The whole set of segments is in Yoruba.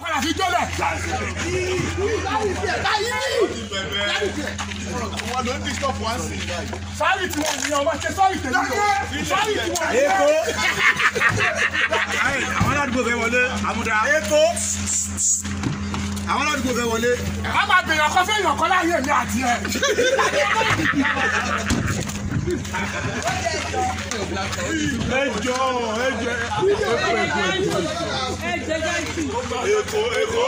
padà fi jọ́lẹ̀. wọn ló ń disturb one sin báyìí. sọ́ọ̀rì tí wọ́n ní ọmọ ṣe sọ́ọ̀rì tẹ̀lé o sọ́ọ̀rì tí wọ́n ní Èkó. Àwọn aládùúgbò fẹ́ wọlé. Àmúdá. Èkó. Àwọn aládùúgbò fẹ́ wọlé. a máa bèèrè ọkọ fẹ́ yàn kọ́ láyé mi àti ẹ̀. ẹjọ ẹjọ èkó èkó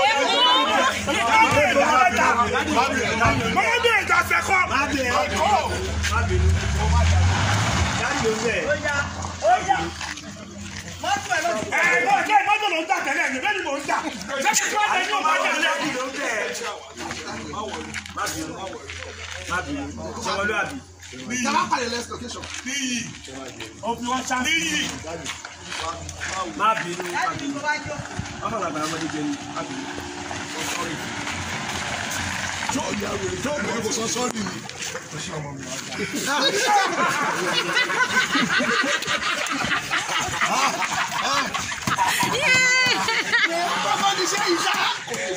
mọ́mọ́ bí ìjà fẹ́ kọ́. ẹ ẹ lọ jẹ́ mọ́tò ló ń jà tẹ́lẹ̀ ní bẹ́ẹ̀ ni mò ń jà. ṣé kí wọ́n tẹ inú ọba jà lẹ́yìn. níyì òfin wọn ṣá. níyì Má bínú. Ọmọ làgbà ọmọdé jẹ ní. Má bínú. tó ìyá wèrè tó ìyá kò sọ sọ́ọ̀rì ni. bàbá ní sẹ́ yìí sá.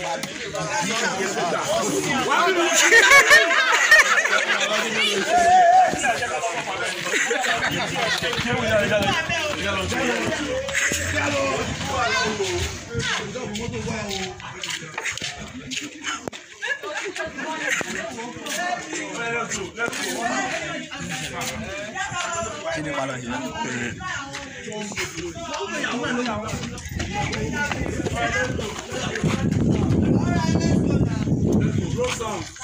Kí ni padà yẹn? Roll song.